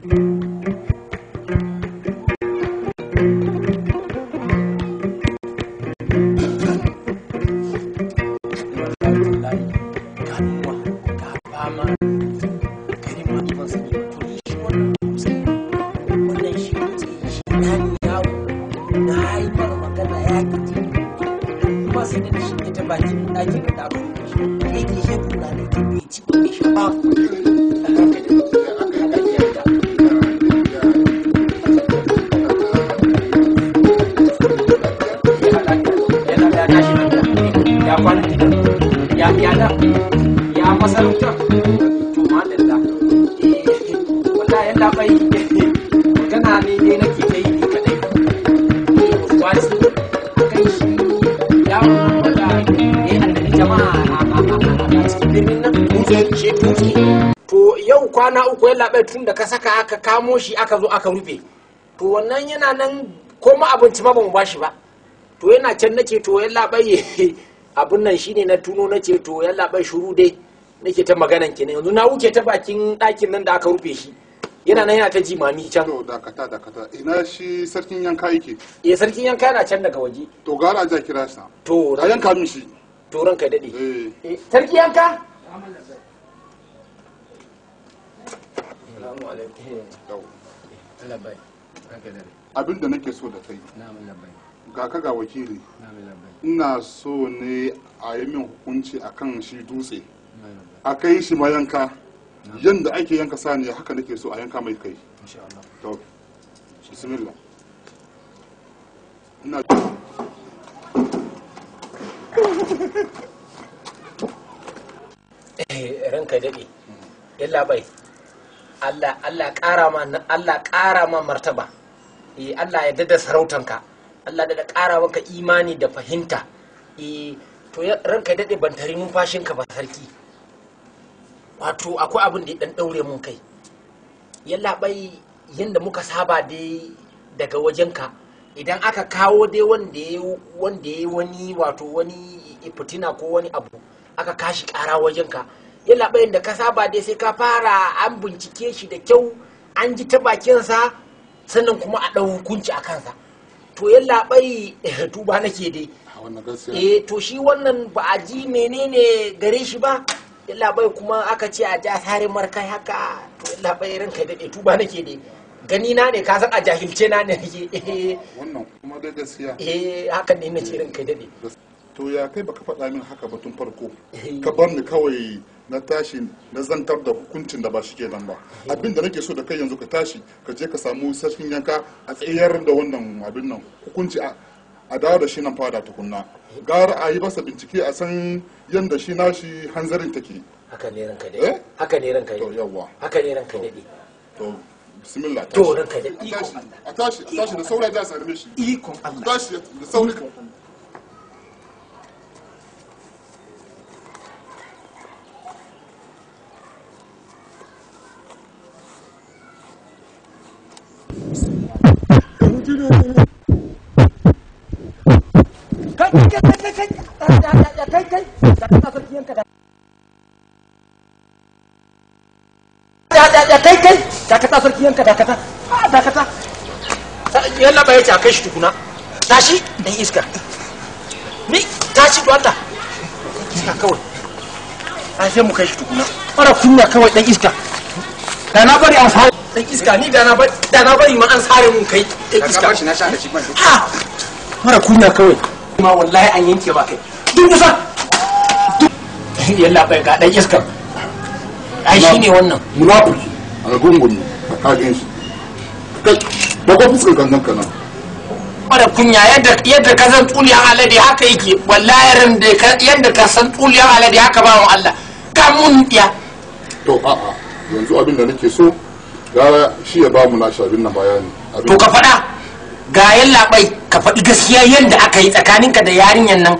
ya kwana ya yada ya masarauta to madalla wallahi yalla bai magana ne ne nake ta yi ni kadai wasu kai shi ya wanda ya annabi jama'a a cikin birnin nan dutse shi dutse to yau kwana uku yalla bai tun da ka saka aka kamo shi aka zo aka rufe to wannan yana nan ko ma abinci ma bamu bashi ba to yana can nace to yalla bai abun nan shine na tuno nace to yalla bai shuru dai nake ta maganan ki ne yanzu na wuce ta bakin ɗakin nan da aka rufe shi yana nan yana ta jimami can to dakata dakata ina shi sarkin yanka yake eh sarkin yanka yana can daga waje to gara a ja kira sa to a yanka min shi to ranka dade eh Eh, sarki yanka Assalamu alaikum. yau Allah bai. Ranka dade. abin da nake so da kai Na'am Allah bai. ga ka ga wakili Na'am Allah bai. ina so ne a yi min hukunci akan shi dutse a kai shi mayanka yanda ake yanka saniya haka nake so a yanka mai kai Insha Allah. to bismillah ina Eh, ranka dade. Yalla bai. Allah Allah ƙara ma Allah ƙara ma martaba. Eh Allah ya dada sarautanka. Allah da ƙara maka imani da fahimta. Eh to ya- ranka dade ban tari numfashinka ba sarki. Wato akwai abin da ya dan daure mun kai. Yalla bai yanda muka saba dai daga wajenka idan aka kawo dai wanda ya wanda ya wani wato wani fitina ko wani abu aka kashi kara wajenka yalla bayan da ka saba dai sai ka fara an bincike shi da kyau an ji ta bakinsa sannan kuma a ɗau hukunci a kansa to yalla bai tuba nake dai a wannan gaskiya eh to shi wannan ba a ji menene gare shi ba yalla bai kuma aka ce a ja sare markai haka to yalla bai ranka daɗe tuba nake dai gani na ne ka san a jahilce na ne nake eh wannan kuma dai gaskiya eh hakan ne nace ranka daɗe to ya kai baka faɗa min haka ba tun farko ka bar ni kawai na tashi na zantar da hukuncin da ba shi ke nan ba abin da nake so da kai yanzu ka tashi ka je ka samu sarkin yanka a tsayar da wannan abin nan hukunci a a dawo da shi nan fada tukunna gara a yi masa bincike a san yadda shi nashi hanzarin take haka ne ranka Eh? daɗe haka ne ranka to daɗe yawwa haka ne ranka daɗe to bismillah to tashi. ranka daɗe a ikon tashi Allah a tashi a tashi da sauri da sarme shi ikon a Allah tashi da sauri kai kai kai kai kai kai kai kai da ka sarki yanka da da da da kai kai da ka sarki yanka da ka ta da ka ta yalla bai ta kai shi tukuna tashi dan iska ni tashi don Allah iska kawai an sai mu kai shi tukuna mara kunya kawai dan iska da na bari an sare dan iska ni da na bari da na bari ma an sare mun kai dan iska na sha da shi ban ha mara kunya kawai ma wallahi an yanke ba kai duk kusa yalla bai ga dan iskar ai shine wannan munafiki a gungun a kagin shi kai da ko fuskar kankan kana mara kunya yadda yadda ka san tsuliyan alade haka yake wallahi ran da ka- yadda ka san tsuliyan alade haka ba mu Allah ka mun ya to a'a yanzu abin da nake so gara shi ya ba mu nashi abin nan bayani abin to ka faɗa ga yalla bai ka faɗi gaskiya yadda aka yi tsakaninka da yarinyan nan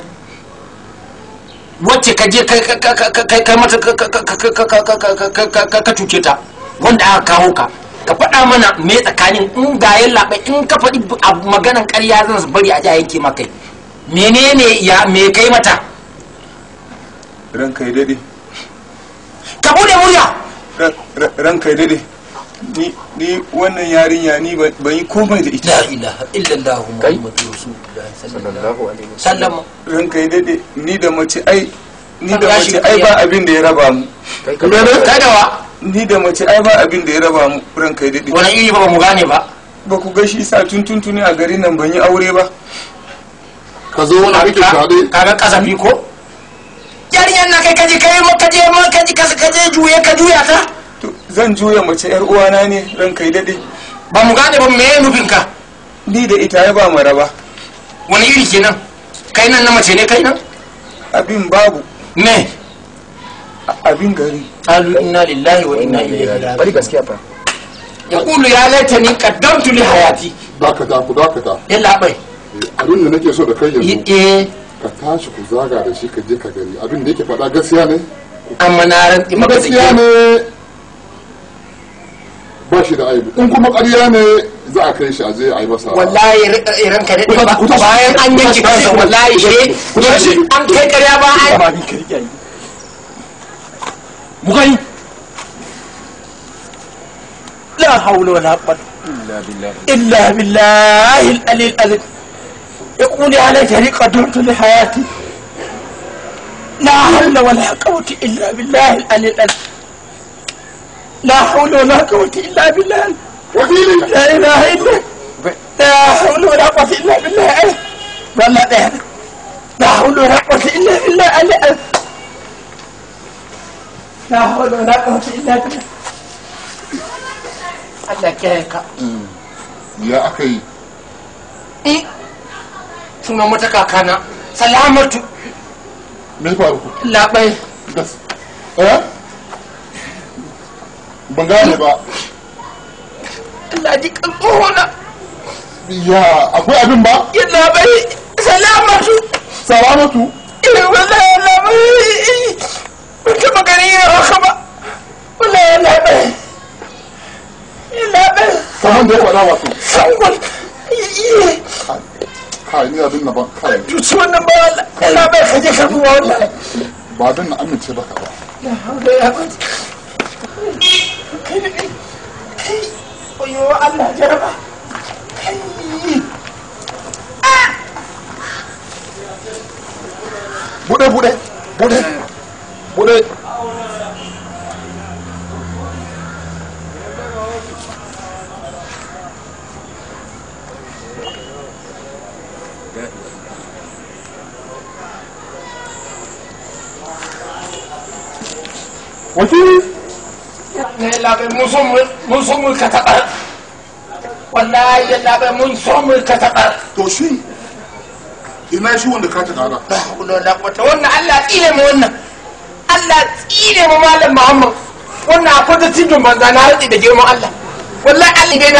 wacce ka je kai kai- kai- kai kai mata ka- ka- ka- ka- ka- ka- ka- ka- ka- ka- ka cuce ta wanda aka kawo ka ka faɗa mana me tsakanin in ga yalla bai in ka faɗi abu maganan ƙarya zan bari a ja yanke maka menene ya me kai mata ranka ya dade ka bude murya ranka ya dade ni ni wannan yarinya ni ban ban yi komai da ita la ilaha illallah muhammadu rasulullah sallallahu alaihi wasallam ranka ya dade ni da mace ai ni da Ya mace shiga ai iya. ba abin da ya raba mu kai da wa ni da mace ai ba abin da ya raba mu ranka ya dade wani iri ba ba mu gane ba ba ku ga shi sa tun tuntuni a garin nan ban yi aure ba ka zo wani kake tare kaga kasafi ko yarinyar na kai kaje kai maka je maka ji kasa kaje juye ka juya ta to zan juya mace yar uwana ne ranka ya dade ba mu gane ba me nufin ka ni da ita ya ba mu raba wani iri kenan kai nan na mace ne kai nan abin babu me abin gari qalu inna lillahi wa inna ilaihi raji'un bari gaskiya fa yaqulu ya laitani qaddamtu li hayati dakata ku dakata yalla bai Eh, abin da nake so da kai yanzu eh ka tashi ku zaga da shi ka je ka gani abin da yake faɗa gaskiya ne amma na rantsi maka da gaskiya ne ba shi da aibu in kuma ƙarya ne za a kai shi a je a yi masa wallahi iran ka dade ba Ku tashi, bayan an yanke ku tashi, kansa wallahi she ku tashi. an kai karya ba an ba ni ka rike ni mu gani la لا حول ولا قوة illa billahi إلا بالله العلي العظيم يقول على طريق قدرت لحياتي لا حول ولا قوة إلا بالله العلي العظيم لا حول ولا قوة إلا بالله لا إله إلا لا حول ولا قوة إلا بالله ولا لا لا حول ولا قوة إلا بالله العلي العظيم لا حول ولا قوة إلا بالله Allah kiyaye ka. ya aka yi Eh, sunan wata kakana, salamatu me ya faru labai. gas eh ban gane ba Allah ji kan tsohona. ya akwai abin ba Ya labai, salamatu. salamatu Eh, wallahi ya labai. Ban taɓa gani ya haka ba. Wallahi ya labai. Ya labai. kamar da ya faɗa wato Sangwal. Eh, kai ni abin na ba kai Tuci wannan ba wallahi. Ya labai ka je ka duba wallahi. ba abin na amince baka ba La haula ya quwwata. Kai ne. Kai. Oyo Allah jaraba. Kai. bude bude bude bude wakili ne labai mun so mu mun so mu ka taɓa wallahi ya labai mun so mu ka taɓa to shi ina shi wanda ka ta kara la hawla wala quwwata wannan Allah tsine mu wannan Allah tsine mu malam Muhammad wannan akwai da tijin banza na rantsi da girman Allah wallahi Allah dai na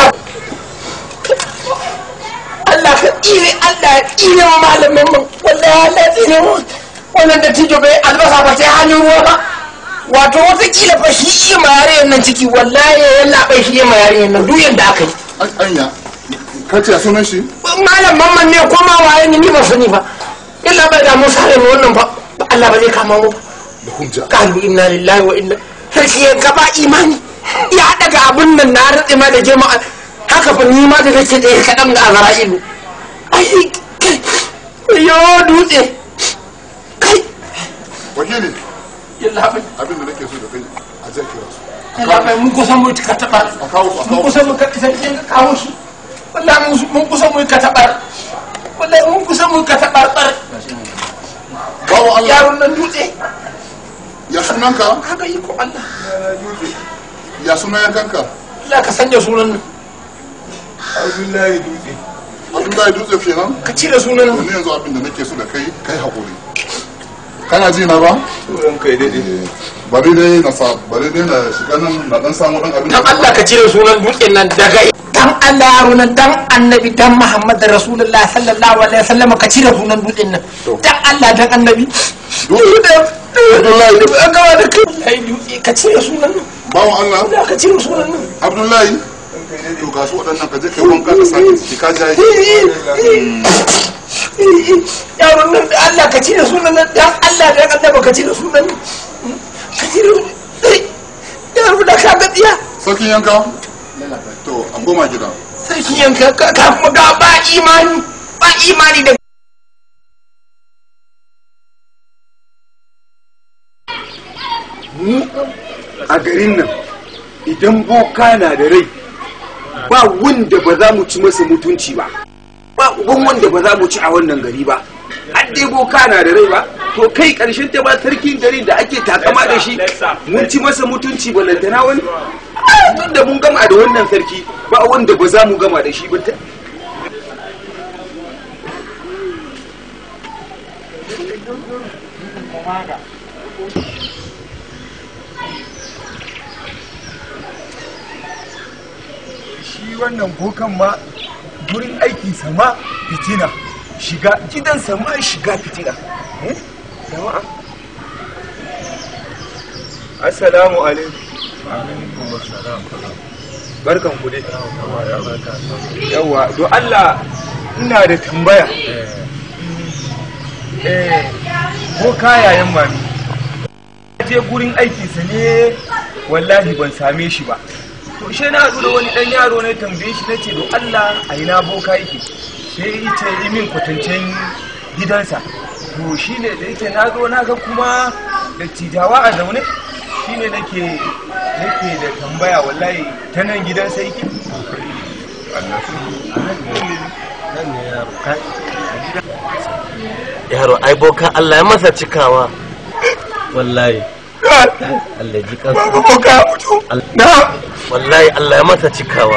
Allah ka tsine Allah ya tsine mu malamin mu wallahi Allah ya tsine mu wannan da tijo bai albasa ba sai hannun ruwa ba wato watakila fa shi iya ma yarinyar nan ciki wallahi ya labai shi iya ma yarinyar nan duk yadda aka yi anya ka ce a sunan shi malam mamman ne ko ma waye ne ni ba sani ba illa bai da mu sare mu wannan ba Allah ba zai kama mu da hujja kalu inna lillahi wa inna sarki ya gaba imani ya daga abun nan na rutse ma da jama'a haka fa ni ma da kake da kadan da azra'ilu ai kai yo dutse kai wakili yalla bai abin da nake so da kai a zai kira su yalla bai mun kusan mu ka taba a kawo su a mun kawo su kusan mu ka sarki ka kawo shi wallahi mun- mun kusan mu ka taba wallahi mun kusan mu ka taba bawo Allah yaron nan dutse ya sunanka haka yi ko Allah ya sunan yankanka Allah ka sanya sunan nan abdullahi dutse abdullahi dutse kenan ka cire sunan nan ni yanzu abin da nake so da kai kai hakuri kana ji na ba Turan kai daɗe. bari dai na sa bari dai na shiga nan na dan samu dan abin dan Allah ka cire sunan dutsen nan daga dan Allah yaro nan dan annabi dan Muhammad Rasulullah sallallahu alaihi wasallam ka cire sunan dutsen nan dan Allah dan annabi Abdullahi an gama da kai ai dutse ka cire sunan nan bawo Allah Allah ka cire sunan nan Abdullahi to ga su waɗannan ka je kai wanka ka sake ciki ka jaye yaron nan da Allah ka cire sunan nan dan Allah dan annabi ka cire sunan nan ka cire yaro da ka ga tsiya sarkin yanka to an goma gida sarki yanka ka ka kuma ga ba imani ba imani da mu a garin nan idan boka na da rai ba wanda ba za mu ci masa mutunci ba ba uban wanda ba za mu ci a wannan gari ba an dai boka na da rai ba to kai karshen ta ba sarkin gari da ake takama da shi mun ci masa mutunci ba lantana wani Ah, tun da mun gama da wannan sarki ba wanda ba za mu gama da shi ba ta- shi wannan bokan ma gurin aiki sama fitina shiga gidan sama shiga fitina Eh? jama'a assalamu alaikum barkan ku dai yawa do Allah ina da tambaya eh boka yayan mami je gurin aikinsa ne wallahi ban same shi ba to she na haɗu da wani ɗan yaro na tambaye shi na ce don Allah a ina boka yake sai ya ce yi min kwatancen gidansa to shi ne da yake na zo na ga kuma da tijawa a zaune shi ne nake nake da tambaya wallahi ta nan gidansa yake yaro ai boka Allah ya masa cikawa wallahi Allah ji kansa boka mutu na wallahi Allah ya masa cikawa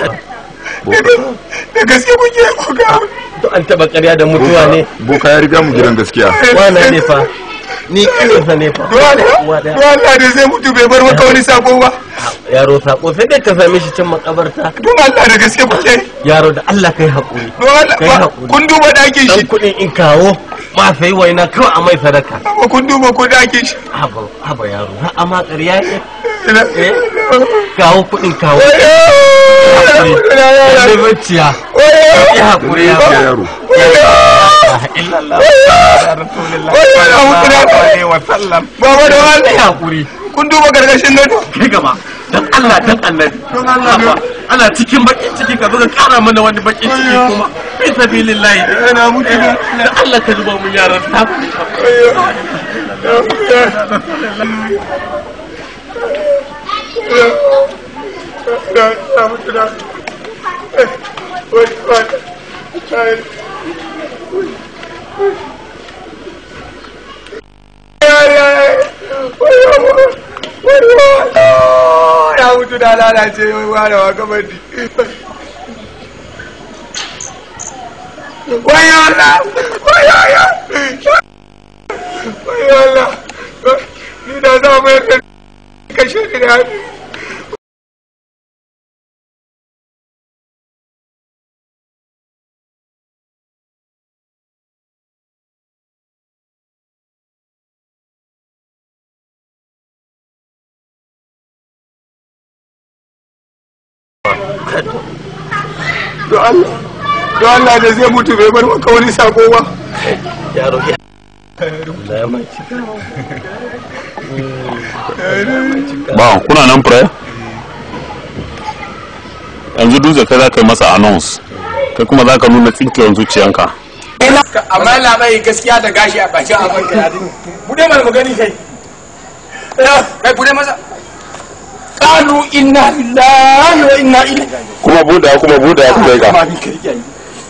da gaske kuke boka to an taba ƙarya da mutuwa ne boka ya riga mu gidan gaskiya wana ne fa ni kaninsa ne fa Uwa ɗaya. don Allah da zai mutu bai bar maka wani sako ba yaro sako sai dai ka same shi can makabarta don Allah da gaske kuke yaro da Allah kai haƙuri don Allah kai ba- haƙuri kun duba ɗakin shi dan kuɗin in kawo ma sai waina kawai a mai sadaka ba kun duba ko ɗakin shi haba haba yaro ha amma ƙarya ne Eh? kawo kuɗin kawo Lalle bacciya ya haƙuri ya yaro illallah Baba da wani ya haƙuri kun duba gargashin gado kai gaba dan Allah dan annabi Don Allah, Haba, ana cikin bakin ciki ka zo ka kara mana wani bakin ciki kuma fi sabilillahi Yana mutu da- da Allah ka zuba mun yaran ta ya mutu da lalace wai ware wa gabadi wayo Allah wayo Allah wayo Allah ni da za mu yanka kashe ni da hannu don Allah don Allah da zai mutu bai bar maka wani sako ba yaro ya Allah ya mai cika ba kuna nan prayer yanzu dutse kai za ka yi masa announce kai kuma za ka nuna tsinkiyar zuciyanka amma labai gaskiya da gashi a bakin abin ka yadin bude mana magani kai kai bude masa qalu inna lillahi wa inna ilaihi kuma buda kuma buda ku kai amma ka bin kai yayi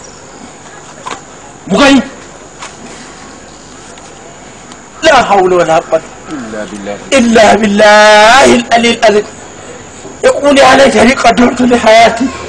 mu gani la hawla wala quwwata illa billahi al-ali al-azim يقول عليك قدرت لحياتي